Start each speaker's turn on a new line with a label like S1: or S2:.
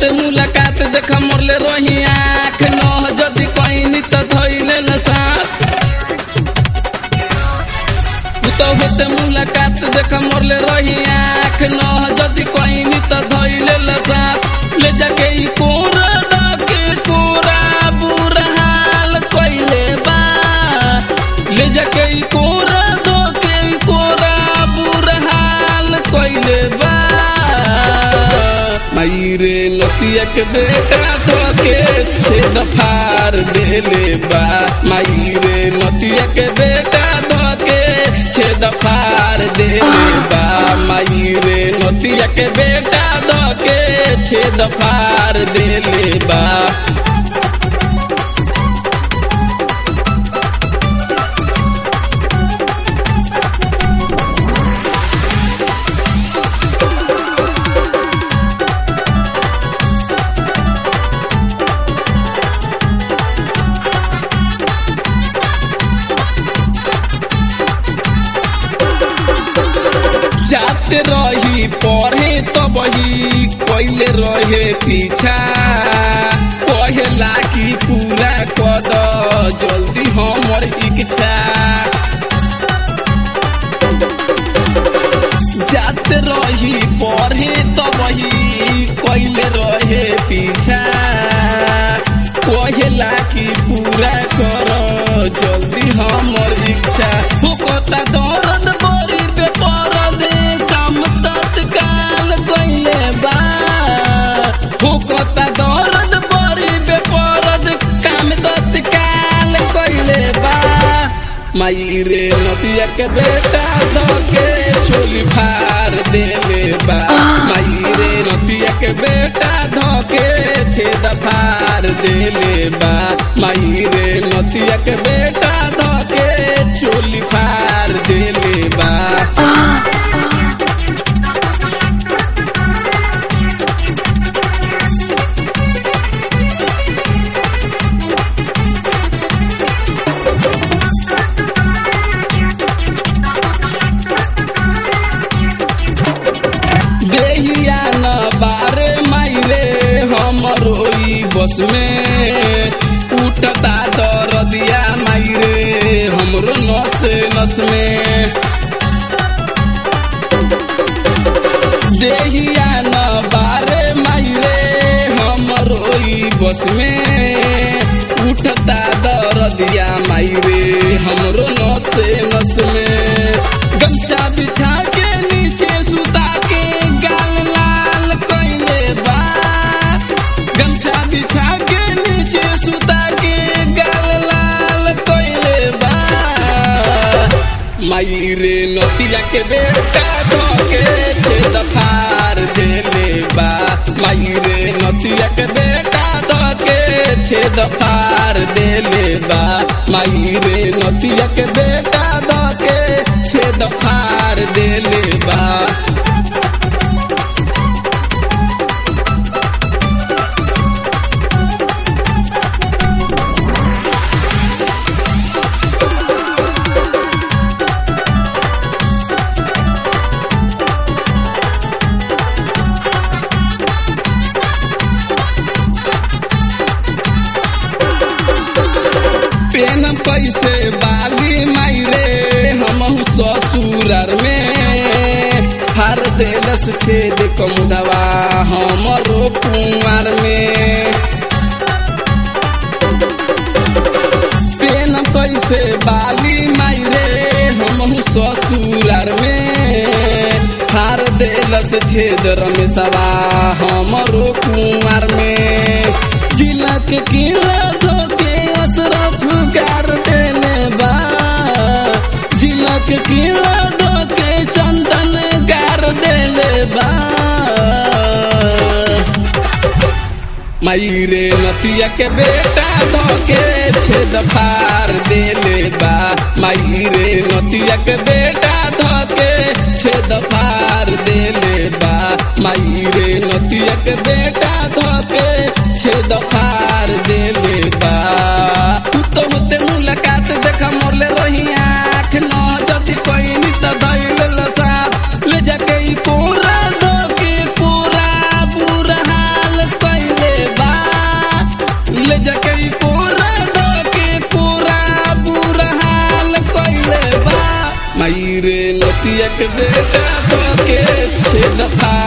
S1: होते मुलाकात देख मोरले रही आँख न जदि कहनी त धैले न साथ तो होते मुलाकात देख मोरले रही आँख न जदि कहनी त धैले न साथ ले जाके ई कोरा डाके कोरा बुरा हाल कइले बा ले जाके ई कोरा दोके ई कोरा बुरा हाल कइले बा मायरे नतिया के बेटा धोके छेद फार देले बा मायरे नतिया के बेटा धोके छेद फार देले बा मायरे नतिया के बेटा धोके छेद फार देले बा जाते रही पढ़े तो बही कैले रहे पीछा कहेला कि पूरा कद जल्दी हमर इच्छा जाते रही पढ़े तो बही कैले रहे पीछा कहेला कि पूरा कर जल्दी हमर इच्छा होकता दर्द बड़ी बेपरद काम तत्काल कैले बा होकता दर्द बड़ी बेपरद काम तत्काल कैले बा माई रे नतिया के बेटा धोके छोली फार देले बा माई रे नतिया के बेटा धोके छेद फार देले बा माई रे नतिया के बेटा धोके छोली फार देले बा देहिया न बारे माइरे हमरो ई बस में उठता दरदिया माइरे हमरो नस नस में देहिया न बारे माइरे हमरो ई बस में उठता दरदिया माइरे हमरो नस नस में गमछा बिछा के नीचे सुता के गाल लाल कइले बा गमछा बिछा के नीचे सुता के गाल लाल कइले बा माई रे नतिया के बेटा धोके छेद फार देले बा माई रे नतिया के बेटा धोके छेद फार देले बा माई रे नतिया के बेटा धोके छेद फार देले बा पेन कैसे बाली मायरे हम ससुरार में फार देलस छेद कमुदवा हमरो कुमार में पेन कैसे बाली मायरे हम ससुरार में फार देलस छेद रमेशवा हमरो कुमार में जिला के किला धोके असरफ गार देले बा जिला के किला धोके चंदन गार देले बा माई रे नतिया के बेटा धोके छेद फार देले बा माई रे नतिया के बेटा धोके छेद फार देले बा माई रे नतिया के बेटा धोके छेद फार देले बा तू तो होते मुलाकात देखा मोरले रही आँख न जदि कोई नित दैल लसा ले जाके ई कोरा धोके पूरा बुरा हाल कई के बेटा धोके छेद फाड़